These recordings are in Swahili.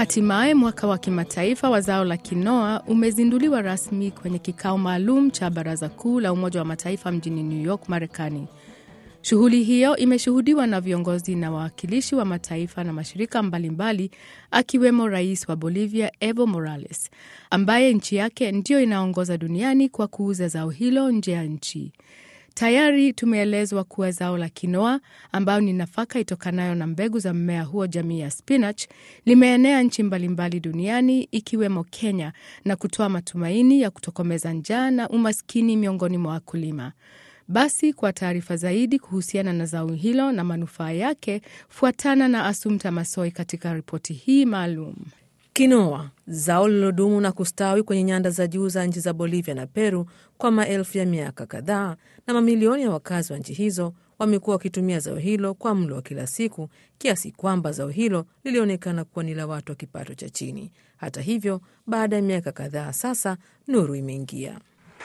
Hatimaye mwaka wa kimataifa wa zao la kinoa umezinduliwa rasmi kwenye kikao maalum cha Baraza Kuu la Umoja wa Mataifa mjini New York, Marekani. Shughuli hiyo imeshuhudiwa na viongozi na wawakilishi wa mataifa na mashirika mbalimbali akiwemo rais wa Bolivia Evo Morales ambaye nchi yake ndiyo inaongoza duniani kwa kuuza zao hilo nje ya nchi. Tayari tumeelezwa kuwa zao la kinoa ambayo ni nafaka itokanayo na mbegu za mmea huo jamii ya spinach limeenea nchi mbalimbali duniani ikiwemo Kenya na kutoa matumaini ya kutokomeza njaa na umaskini miongoni mwa wakulima. Basi kwa taarifa zaidi kuhusiana na zao hilo na manufaa yake, fuatana na Asumta Masoi katika ripoti hii maalum. Kinoa, zao lililodumu na kustawi kwenye nyanda za juu za nchi za Bolivia na Peru kwa maelfu ya miaka kadhaa, na mamilioni ya wakazi wa nchi hizo wamekuwa wakitumia zao hilo kwa mlo wa kila siku, kiasi kwamba zao hilo lilionekana kuwa ni la watu wa kipato cha chini. Hata hivyo, baada ya miaka kadhaa sasa, nuru imeingia.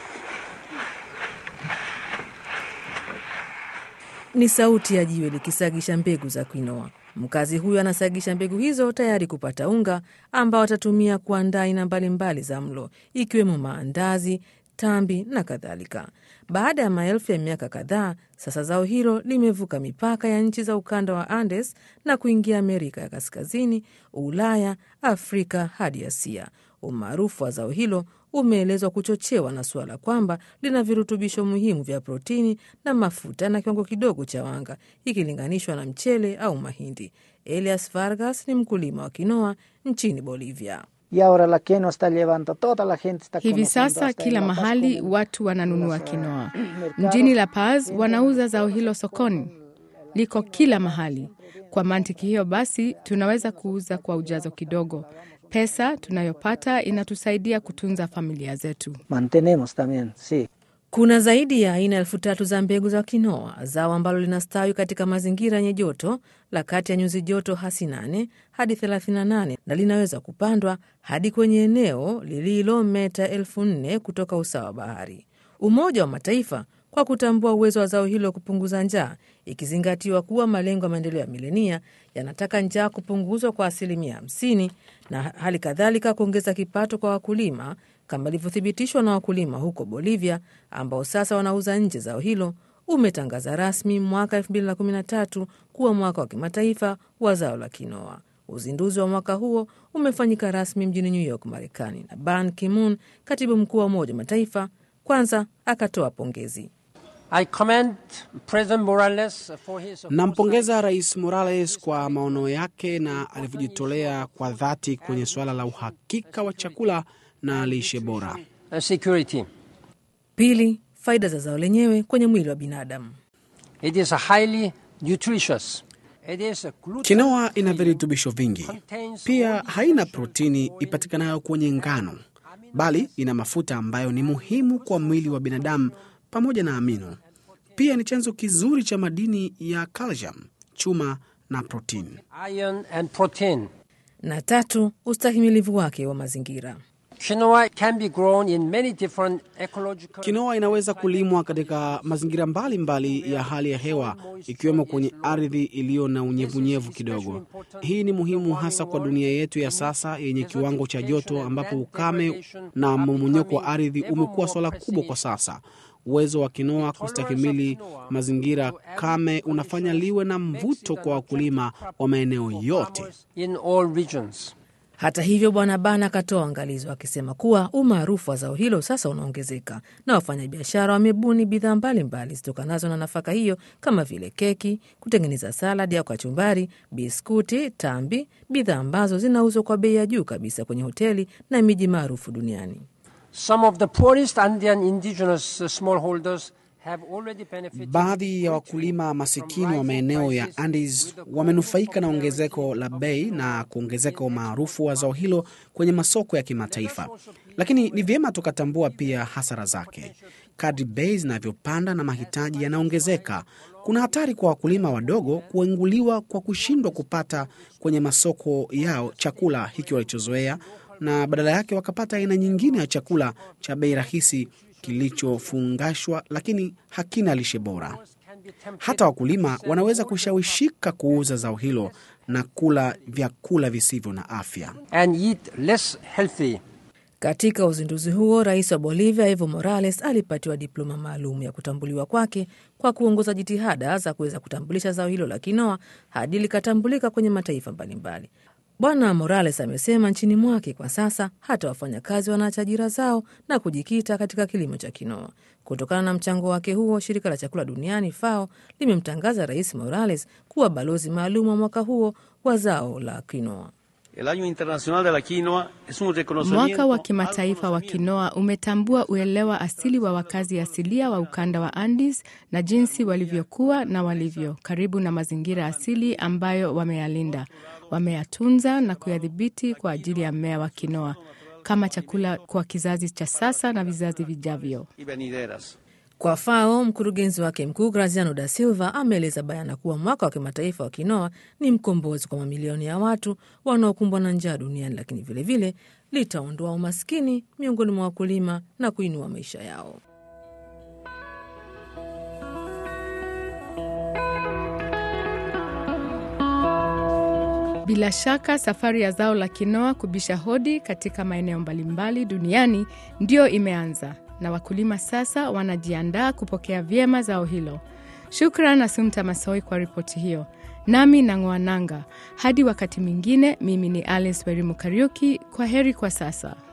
Ni sauti ya jiwe likisagisha mbegu za kwinoa. Mkazi huyo anasagisha mbegu hizo tayari kupata unga ambao atatumia kuandaa aina mbalimbali za mlo ikiwemo maandazi, tambi na kadhalika. Baada ya maelfu ya miaka kadhaa, sasa zao hilo limevuka mipaka ya nchi za ukanda wa Andes na kuingia Amerika ya Kaskazini, Ulaya, Afrika hadi Asia. Umaarufu wa zao hilo umeelezwa kuchochewa na suala kwamba lina virutubisho muhimu vya protini na mafuta na kiwango kidogo cha wanga ikilinganishwa na mchele au mahindi. Elias Vargas ni mkulima wa kinoa nchini Bolivia. Hivi sasa kila mahali watu wananunua kinoa. Mjini La Paz wanauza zao hilo sokoni, liko kila mahali. Kwa mantiki hiyo basi, tunaweza kuuza kwa ujazo kidogo. Pesa tunayopata inatusaidia kutunza familia zetu. Kuna zaidi ya aina elfu tatu za mbegu za kinoa, zao ambalo linastawi katika mazingira yenye joto la kati ya nyuzi joto hasi 8 hadi 38 na linaweza kupandwa hadi kwenye eneo lililo meta elfu nne kutoka usawa wa bahari. Umoja wa Mataifa kwa kutambua uwezo wa zao hilo kupunguza njaa, ikizingatiwa kuwa malengo ya maendeleo ya milenia yanataka njaa kupunguzwa kwa asilimia 50 na hali kadhalika kuongeza kipato kwa wakulima kama ilivyothibitishwa na wakulima huko Bolivia ambao sasa wanauza nje zao hilo, umetangaza rasmi mwaka 2013 kuwa mwaka wa kimataifa wa zao la kinoa. Uzinduzi wa mwaka huo umefanyika rasmi mjini New York, Marekani, na Ban Ki-moon, katibu mkuu wa Umoja wa Mataifa, kwanza akatoa pongezi. Nampongeza Rais Morales kwa maono yake na alivyojitolea kwa dhati kwenye suala la uhakika wa chakula na lishe bora. Pili, faida za zao lenyewe kwenye mwili wa binadamu. It is a highly nutritious. It is a gluten- Kinoa ina virutubisho vingi, pia haina protini ipatikanayo kwenye ngano, bali ina mafuta ambayo ni muhimu kwa mwili wa binadamu pamoja na amino. Pia ni chanzo kizuri cha madini ya calcium, chuma na protini. iron and protein. Na tatu, ustahimilivu wake wa mazingira. Quinoa can be grown in many different ecological Kinoa inaweza kulimwa katika mazingira mbalimbali mbali ya hali ya hewa ikiwemo kwenye ardhi iliyo na unyevunyevu kidogo. Hii ni muhimu hasa kwa dunia yetu ya sasa yenye kiwango cha joto ambapo ukame na mmomonyoko wa ardhi umekuwa swala kubwa kwa sasa. Uwezo wa kinoa kustahimili mazingira kame unafanya liwe na mvuto kwa wakulima wa maeneo yote. in all regions. Hata hivyo, Bwana Bana akatoa angalizo akisema kuwa umaarufu wa zao hilo sasa unaongezeka na wafanyabiashara wamebuni bidhaa mbalimbali zitokanazo na nafaka hiyo kama vile keki, kutengeneza saladi au kachumbari, biskuti, tambi, bidhaa ambazo zinauzwa kwa bei ya juu kabisa kwenye hoteli na miji maarufu duniani. Some of the poorest Andean indigenous uh, smallholders have already benefited. Baadhi ya wakulima masikini wa maeneo ya Andes wamenufaika na ongezeko la bei na kuongezeka umaarufu wa zao hilo kwenye masoko ya kimataifa, lakini ni vyema tukatambua pia hasara zake. Kadri bei zinavyopanda na mahitaji yanaongezeka, kuna hatari kwa wakulima wadogo kuenguliwa kwa kushindwa kupata kwenye masoko yao chakula hiki walichozoea, na badala yake wakapata aina nyingine ya chakula cha bei rahisi kilichofungashwa lakini hakina lishe bora. Hata wakulima wanaweza kushawishika kuuza zao hilo na kula vyakula visivyo na afya. and eat less healthy. Katika uzinduzi huo, rais wa Bolivia Evo Morales alipatiwa diploma maalum ya kutambuliwa kwake kwa kuongoza jitihada za kuweza kutambulisha zao hilo la kinoa hadi likatambulika kwenye mataifa mbalimbali. Bwana Morales amesema nchini mwake kwa sasa hata wafanyakazi wanaacha ajira zao na kujikita katika kilimo cha kinoa. Kutokana na mchango wake huo, shirika la chakula duniani FAO limemtangaza Rais Morales kuwa balozi maalum wa mwaka huo wa zao la kinoa. El Año Internacional de la Quinoa es un reconocimiento Mwaka wa al kimataifa wa conocimiento kinoa umetambua uelewa asili wa wakazi asilia wa ukanda wa Andes na jinsi walivyokuwa na walivyo karibu na mazingira asili ambayo wameyalinda, wameyatunza na kuyadhibiti kwa ajili ya mmea wa kinoa kama chakula kwa kizazi cha sasa na vizazi vijavyo. y venideras. Kwa FAO, mkurugenzi wake mkuu Graziano da Silva ameeleza bayana kuwa mwaka wa kimataifa wa kinoa ni mkombozi kwa mamilioni ya watu wanaokumbwa na njaa duniani, lakini vilevile litaondoa umaskini miongoni mwa wakulima na kuinua maisha yao. Bila shaka safari ya zao la kinoa kubisha hodi katika maeneo mbalimbali duniani ndiyo imeanza na wakulima sasa wanajiandaa kupokea vyema zao hilo. Shukran Asumta Masoi kwa ripoti hiyo. Nami nang'oa nanga hadi wakati mwingine. Mimi ni Alice Werimu Kariuki. Kwa heri kwa sasa.